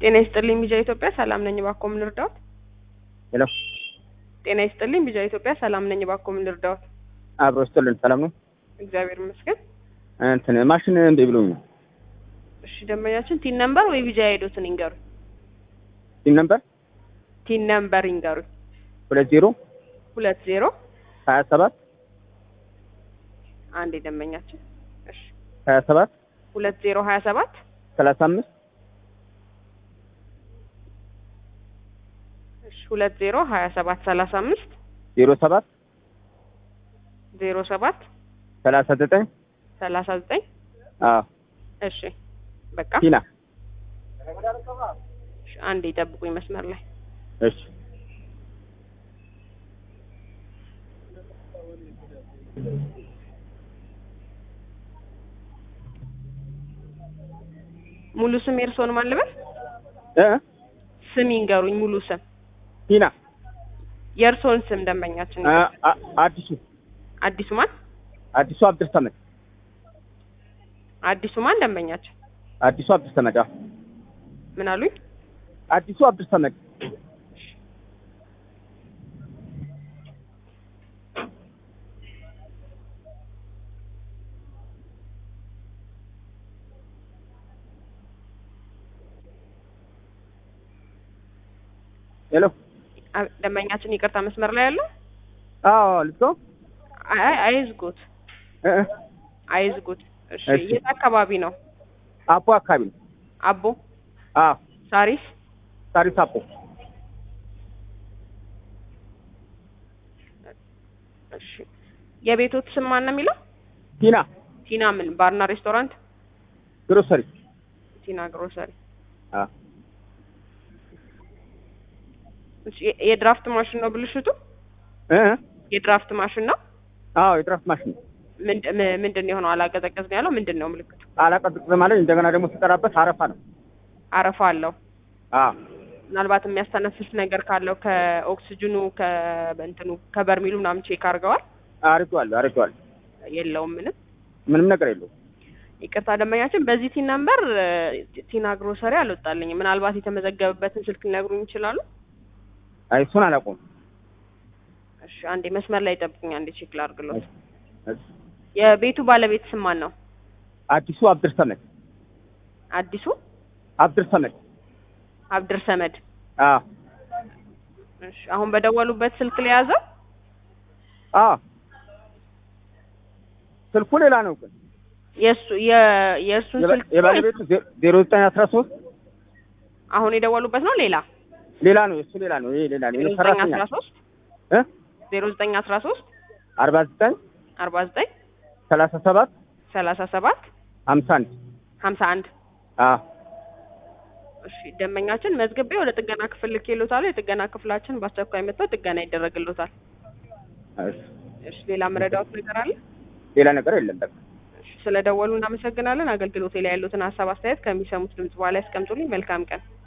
ጤና ይስጥልኝ ቢጃ ኢትዮጵያ ሰላም ነኝ እባክዎ ምን ልርዳዎት? ሄሎ ጤና ይስጥልኝ ቢጃ ኢትዮጵያ ሰላም ነኝ እባክዎ ምን ልርዳዎት? አብሮ ስጥልን ሰላም ነው። እግዚአብሔር ይመስገን። እንትን ማሽን እንዴ ብሎኝ ነው። እሺ ደንበኛችን ቲን ነምበር ወይ ቢጃ ሄዶትን ይንገሩኝ። ሲም ነበር ቲን ነምበር ይንገሩኝ። ሁለት ዜሮ ሁለት ዜሮ ሀያ ሰባት አንድ ደንበኛችን እሺ ሀያ ሰባት ሁለት ዜሮ ሀያ ሰባት ሰላሳ አምስት እሺ ሁለት ዜሮ ሀያ ሰባት ሰላሳ አምስት ዜሮ ሰባት ዜሮ ሰባት ሰላሳ ዘጠኝ ሰላሳ ዘጠኝ አዎ እሺ በቃ ቲና እሺ፣ አንዴ ይጠብቁኝ መስመር ላይ እሺ ሙሉ ስም የእርስዎን ማን ልበል? እ ስም ይንገሩኝ ሙሉ ስም ቲና የእርስዎን ስም ደንበኛችን አ- አ- አዲሱ አዲሱ ማን አዲሱ አብድር ሰመድ አዲሱ ማን ደንበኛችን አዲሱ አብድር ሰመድ አዎ ምን አሉኝ? አዲሱ አብድር ሰመድ ሄሎ አ- ደንበኛችን ይቅርታ መስመር ላይ ያለው አዎ ልትገው አይ አይ አይዝጉት እ እ አይዝጉት። እሺ እሺ። የት አካባቢ ነው? አፖ አካባቢ ነው አቦ አዎ ሳሪስ ሳሪስ አፖ እሺ የቤቶት ስም ማን ነው የሚለው? ቲና ቲና ምን ባርና ሬስቶራንት? ግሮሰሪ ቲና ግሮሰሪ። አዎ እሺ የ- የድራፍት ማሽን ነው ብልሽቱ? እ እ የድራፍት ማሽን ነው? አዎ የድራፍት ማሽን ነው ምንድ- ም- ምንድን ነው የሆነው? አላቀዘቀዝ ነው ያለው ምንድን ነው ምልክቱ? አላቀጥቅጥ ማለት እንደገና ደግሞ ሲጠራበት አረፋ ነው አረፋ አለው። አዎ ምናልባት የሚያስተነፍስ ነገር ካለው ከኦክስጅኑ ከእንትኑ ከበርሚሉ ምናምን ቼክ አድርገዋል? አድርጌዋለሁ አድርጌዋለሁ የለውም ምንም። ምንም ነገር የለውም ይቅርታ ደንበኛችን በዚህ ቲን ነምበር ቲና ግሮሰሪ አልወጣልኝም። ምናልባት የተመዘገበበትን ስልክ ሊነግሩኝ ይችላሉ? አይ እሱን አላውቀውም እሺ አንዴ መስመር ላይ ጠብቁኝ፣ አንዴ ቼክ ላድርግሎት። እሺ። የቤቱ ባለቤት ስም ማን ነው? አዲሱ አብድር ሰመድ አዲሱ አብድር ሰመድ አብድር ሰመድ። አዎ እሺ አሁን በደወሉበት ስልክ ላይ ያዘው? አዎ ስልኩ ሌላ ነው ግን የእሱ የ- የእሱን የባ- ስልክ የባለቤቱ ዜ- ዜሮ ዘጠኝ አስራ ሶስት አሁን የደወሉበት ነው ሌላ? ሌላ ነው የእሱ ሌላ ነው ይሄ ሌላ ነው ዜሮ ይሄ ዘጠኝ ሰራተኛ አስራ ሶስት እ ዜሮ ዘጠኝ አስራ ሶስት አርባ ዘጠኝ አርባ ዘጠኝ ሰላሳ ሰባት ሰላሳ ሰባት ሀምሳ አንድ ሀምሳ አንድ አዎ እሺ ደንበኛችን መዝግቤ ወደ ጥገና ክፍል ልኬልዎታለሁ። የጥገና ክፍላችን በአስቸኳይ መጥተው ጥገና ይደረግልዎታል። እሺ። እሺ ሌላ መረዳዎት ነገር አለ? ሌላ ነገር የለም በቃ እሺ ስለደወሉ እናመሰግናለን። አገልግሎቴ ላይ ያሉትን ሀሳብ አስተያየት ከሚሰሙት ድምጽ በኋላ ያስቀምጡልኝ። መልካም ቀን